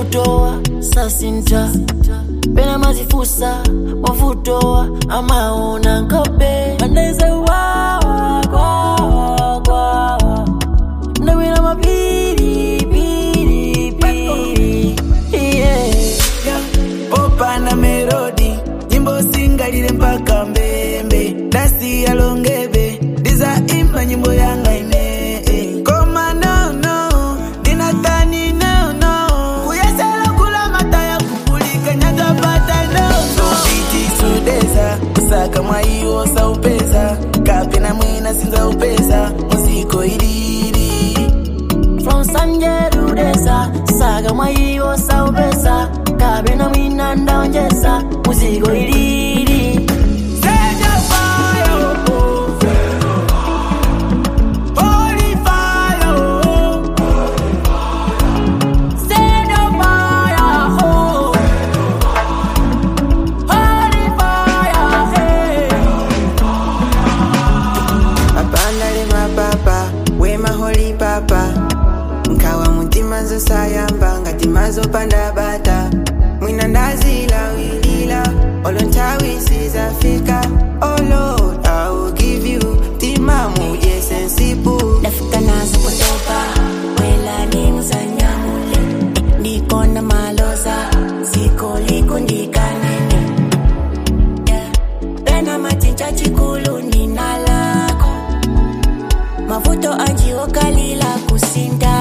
mavutowa sasinta pena mazifusa mavutowa amaona nkope andaize wawa kwawa kwawa ndawina mapiri piri piri yeah. popa na melodi nyimbo singalile mpaka mbembe dasi longebe ndiza imba nyimbo yanga ine eh. koma nono dinatani nono kuyesela kula mataya kupulika nyatapata nono biti sudeza kusaka mwaiwo saupeza kapena mwina sinza upeza muziko ilili from sanjerudesa saga mwaiwo saupesa kabena mwina ndaonjesa muzigo ilili Send fire, oh. Holy fire, oh. Send a fire, oh. Holy fire, hey. mapandale mapapa wema holi papa nkawa mutima zosayamba ngati mazopanda bata mwina ndazila wilila olo nthawi sizafika oh lord i will give you tima muje sensipu Nafika nazo kutoka wela ni mzanyamule ndiko na maloza ziko likundikanene yeah. pena machincha chikulu nina lako mavuto anjiokalila kusinda